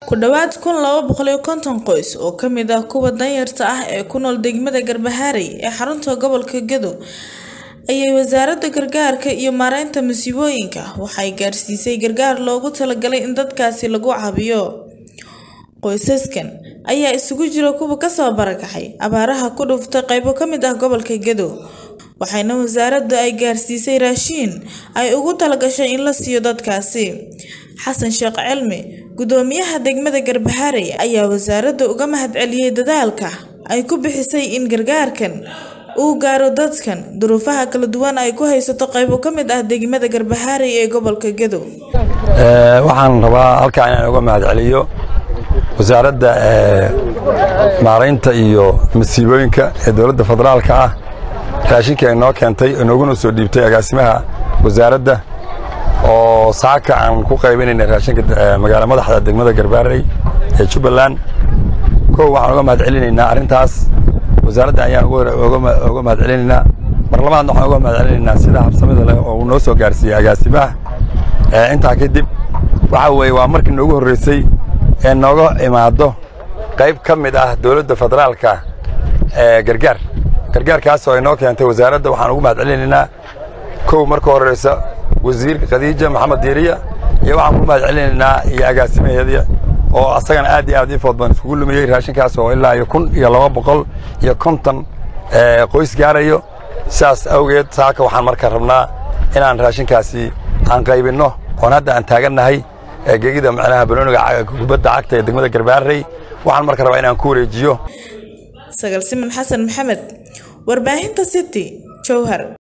Ku dhawaad kun laba boqol iyo konton qoys oo ka mid ah kuwa danyarta ah ee ku nool degmada Garbaharey ee xarunta gobolka Gedo ayay Wasaaradda Gargaarka iyo Maareynta Masiibooyinka waxay gaarsiisay gargaar loogu talagalay in dadkaasi lagu caawiyo. Qoysaskan ayaa isugu jira kuwa ka soo barakacay abaaraha ku dhuftay qaybo ka mid ah gobolka Gedo, waxaana wasaaraddu ay gaarsiisay raashin ay ugu talagashay in la siiyo dadkaasi. Xasan Sheekh Cilmi, Gudoomiyaha degmada Garbaharey, ayaa wasaaradda uga mahadceliyay dadaalka ay ku bixisay in gargaarkan uu gaaro dadkan duruufaha kala duwan ay ku haysato qaybo ka mid ah degmada Garbaharey ee gobolka Gedo. waxaan rabaa halkaa inaan uga mahadceliyo wasaaradda maareynta iyo masiibooyinka ee dowladda federaalka ah raashinka ay noo keentay oo nooguna soo dhiibtay agaasimaha wasaaradda oo saaka aan ku qaybinayna raashinka magaala madaxda degmada garbaarey ee jubbaland kow waxaan uga mahadcelinaynaa arrintaas wasaaradda ayaan uga mahadcelinaynaa mar labaadna waxaan uga mahadcelinaynaa sida habsamida leh oo uu noo soo gaarsiiyey agaasimaha intaa kadib waxa weeye waa markii noogu horreysay ee nooga imaado qayb ka mid ah dowladda federaalka ee gargaar gargaarkaas oo ay noo keentay wasaaradda waxaan ugu mahadcelinaynaa kow marka horeysa wasiirka khadiija maxamed diiriya iyo waxaan ku mahadcelinaynaa iyo agaasimaheedii oo asagana aad iyo aad ii food badan iskugu lumiyey raashinkaas oo ilaa iyo kun iyo laba boqol iyo konton qoys gaarayo sidaas awgeed saaka waxaan marka rabnaa inaan raashinkaasi aan qaybinno oon hadda aan taagannahay gegida macnaha banooniga kubadda cagta ee degmada garbaarey waxaan marka rabaa inaan ku wareejiyo Sagal Siman Xasan Maxamed, Warbaahinta City, Jowhar.